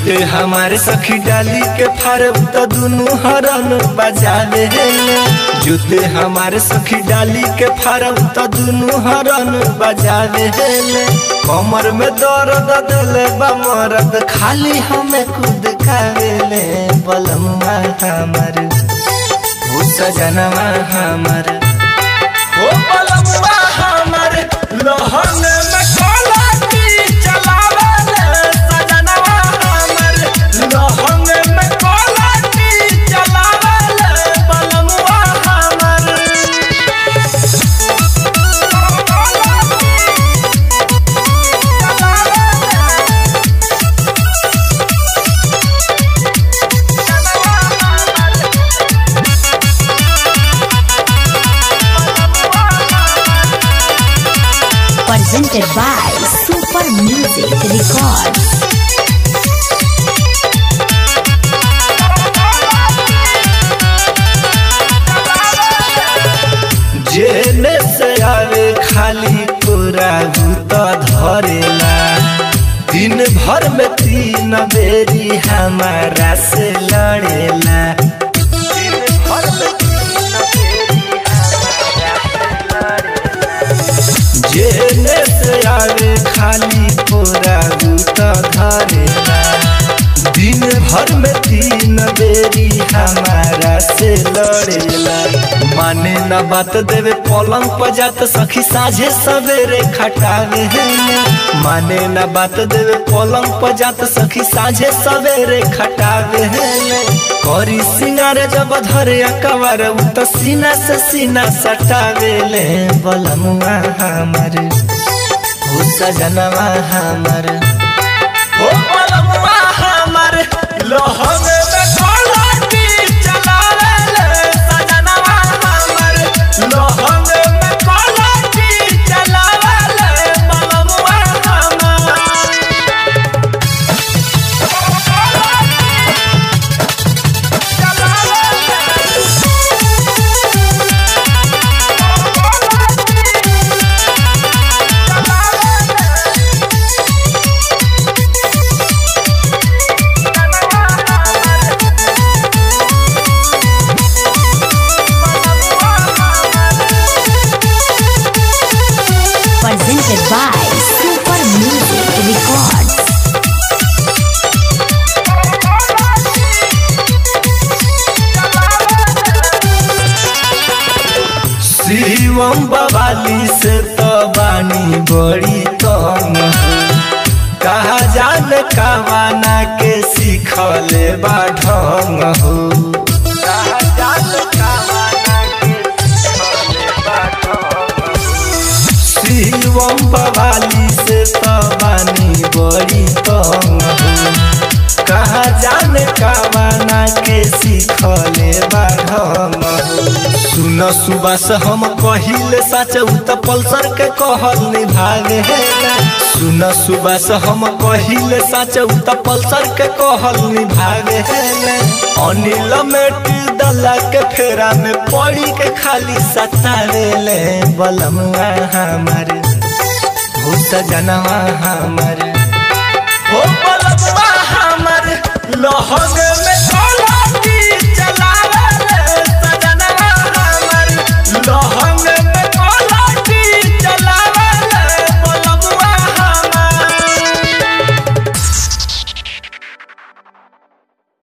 जुते हमारे सखी डाली के फारब त दुनु हरन बजावे जुते हमारे सखी डाली के फारब त दुनु हरन बजावे कमर में दर्द दिले बा मरद खाली हमें खुद खावेले बलमुआ हमार हो सजनवा हमार हो बलमुआ हमार लहन में कलाटी चलावेले सजनवा हमार लहन में कलाटी चलावेले बलमुआ हमार presented by Super Music Records. जेने से आवे खाली पूरा भूत धरेला दिन भर में तीन बेरी हमारा से लड़ेला दिन भर में तीन बेरी हमारा से लड़ेला। जेने से आवे खाली पूरा भूत धरेला दिन भर में तीन बेरी हमारा से लड़ेला माने न बात देवे पलंग पर जात सखी साझे सवेरे खटावे है माने न बात देवे पलंग पर जात सखी साझे सवेरे खटावे है करी सिंगार जब धरे अकबर उ त सीना से सीना सटावे ले बलमुआ हमार हो सजनवा हमार हो बलमुआ हमार लोहवे में कलाटी चलावेले सजनवा हमार लोहवे में कलाटी चलावेले बलमुआ हमार Presented by Super Music Records. Shivam बवाली से तो बानी बड़ी तंग हो कहा जान कवाना के सीखले बा ढंग हो कहा जान कवाना के सीखले बा ढंग हो। शिवम बवाली से तो बानी बड़ी तंग हो कहा जाने कवाना के सीखले बा ढंग हो सुन सुबह से हम कहिले सच उ त पल्सर के कहल निभागे है सुन सुबह से हम कहिले सच उ त पल्सर के कहल निभागे है अनिल मेट दला के फेरा में पड़ी के खाली सतावेले बलमुआ हमारे हो सजनवा हमारे हो बलमुआ हमारे लहगे